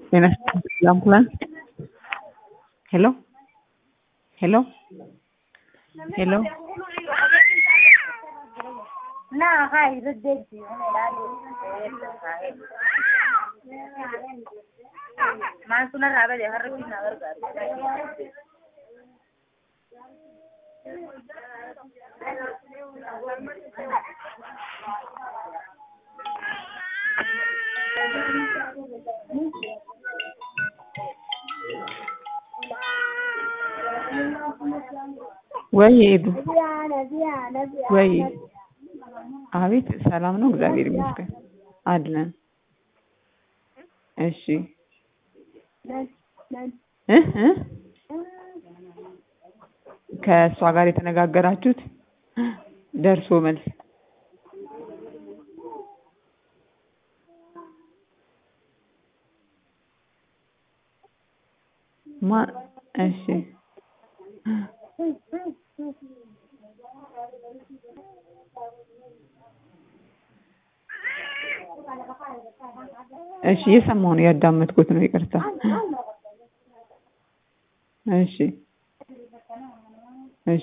Buenas tardes, la ambulance. Hello? Hello? Hello? ના હા એ રજેજી માણસોના આવે છે હર ના વર્ગ ወይ ሄዱ ወይ አቤት ሰላም ነው እግዚአብሔር ይመስገን አለን እሺ እ እ ከእሷ ጋር የተነጋገራችሁት ደርሶ መልስ ማ እሺ እሺ እየሰማሁ ነው ያዳመጥኩት ነው ይቅርታ እሺ እሺ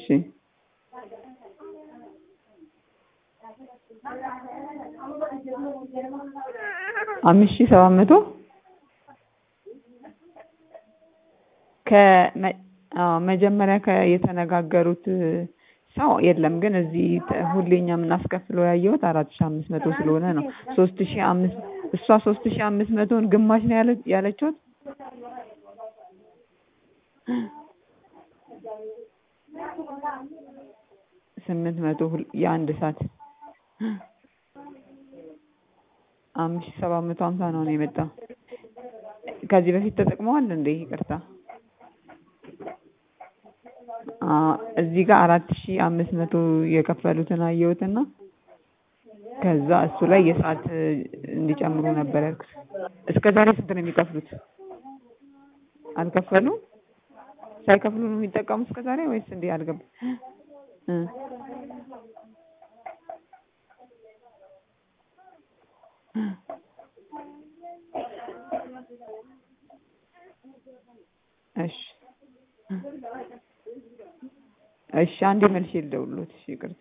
አምስት ሺህ ሰባት መቶ ከመ አዎ መጀመሪያ ከ የተነጋገሩት ሰው የለም ግን እዚህ ተ- ሁሌ እኛ የምናስከፍለው ያየሁት አራት ሺህ አምስት መቶ ስለሆነ ነው ሶስት ሺህ አምስት እሷ ሶስት ሺህ አምስት መቶን ግማሽ ነው ያለ ያለችሁት ስምንት መቶ ሁል- የአንድ ሰዓት አምስት ሺህ ሰባት መቶ ሀምሳ ነው ነው የመጣው ከዚህ በፊት ተጠቅመዋል እንዴ ይቅርታ አዎ እዚህ ጋር አራት ሺህ አምስት መቶ የከፈሉትን አየሁትና ከዛ እሱ ላይ የሰዓት እንዲጨምሩ ነበር ያልኩት እስከ ዛሬ ስንት ነው የሚከፍሉት አልከፈሉም ሳይከፍሉ ነው የሚጠቀሙት እስከ ዛሬ ወይስ እንዴ አልገባም እ እሺ እሺ አንዴ መልሼ ልደውልልዎት እሺ ይቅርታ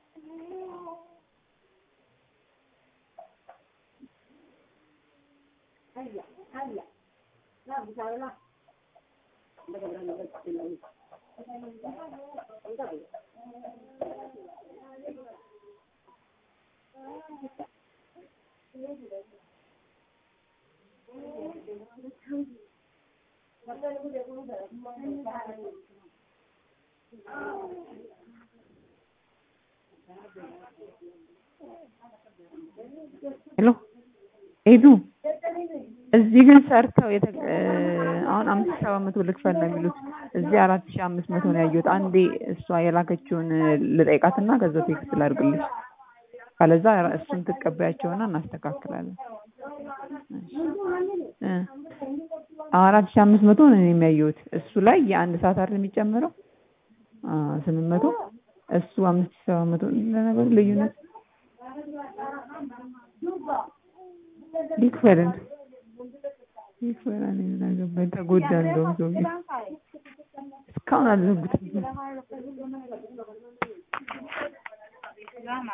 ሄሎ ሄዱ እዚህ ግን ሰርተው የተ አሁን አምስት ሺህ ሰባት መቶ ልክፈል ነው የሚሉት እዚህ አራት ሺህ አምስት መቶ ነው ያየሁት አንዴ እሷ የላከችውን ልጠይቃትና ከዛ ቴክስት ላድርግልሽ ካለዛ እሱን ትቀበያቸውና እናስተካክላለን እ አራት ሺህ አምስት መቶ ነው እኔም ያየሁት እሱ ላይ የአንድ ሰዓት አይደል የሚጨምረው አዎ ስምንት መቶ እሱ አምስት ሺህ ሰባት መቶ ለነገሩ ልዩነት ይክፈልን ይክፈል እኔ ምን አገባኝ ተጎዳ እንደውም ሰውዬው እስካሁን አልዘጉትም